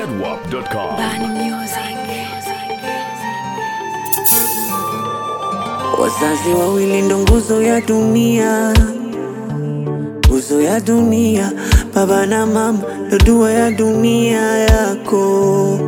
zedwap.com. Bani Music. Wazazi wawili ndo nguzo ya dunia, nguzo ya dunia. Baba na mama ndo dua ya dunia yako.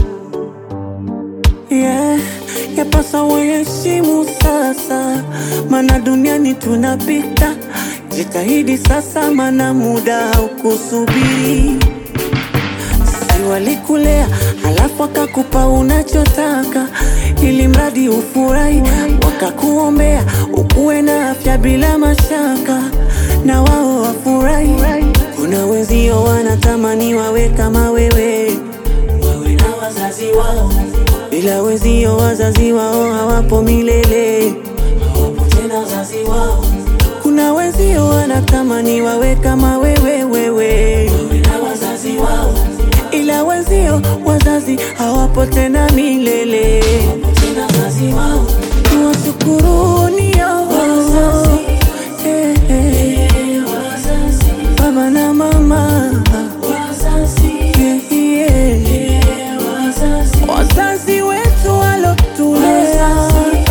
Yeah, yapasa waheshimu sasa, mana duniani tunapita. Jitahidi sasa, mana muda haukusubiri si walikulea halafu wakakupa unachotaka ili mradi ufurahi, wakakuombea ukuwe na afya bila mashaka, na wao wafurahi. Kuna wenzio wanatamani wawe kama wewe, wawe na wazazi wao, ila wenzio wazazi wao hawapo milele, hawapo tena wazazi wao. Kuna wenzio wanatamani wawe kama wewe, wewe, wawe na wazazi wao ila wenzio wazazi hawapo tena milele. Tuwashukurunio Eh, eh. baba na mama Yeah, yeah. wazazi wetu walotulea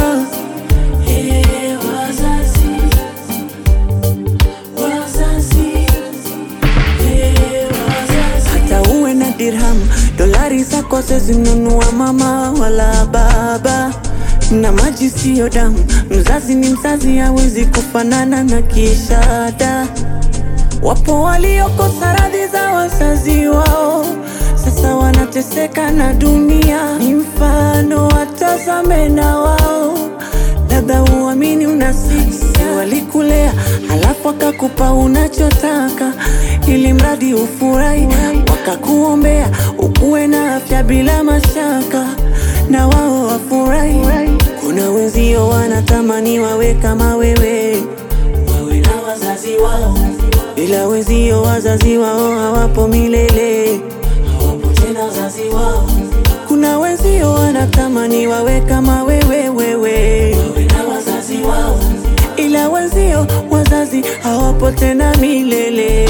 hata uwe na dirham dolari zako zezinunua mama wala baba na maji siyo damu mzazi ni mzazi hawezi kufanana na kishada wapo waliokosa radhi za wazazi wao sasa wanateseka na dunia ni mfano watazame na wao labda uamini unasikia walikulea halafu wakakupa unachotaka ili mradi ufurahi wakakuombea ukuwe na afya bila mashaka na wao wafurahi kuna wenzio wanatamani wawe kama wewe wawe na wazazi wao ila wenzio wazazi wao hawapo milele hawapo tena wazazi wao kuna wenzio wanatamani wawe kama wewe wewe wawe na wazazi wao ila wenzio wazazi hawapo tena milele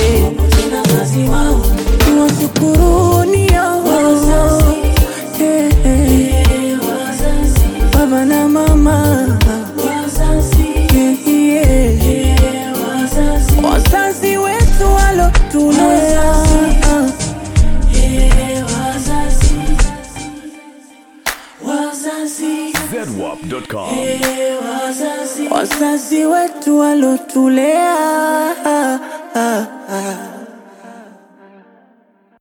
tuwashukurunio Eh, eh. baba na mama Yeah, yeah. wazazi wetu walotulea zedwap.com. wazazi wetu walotulea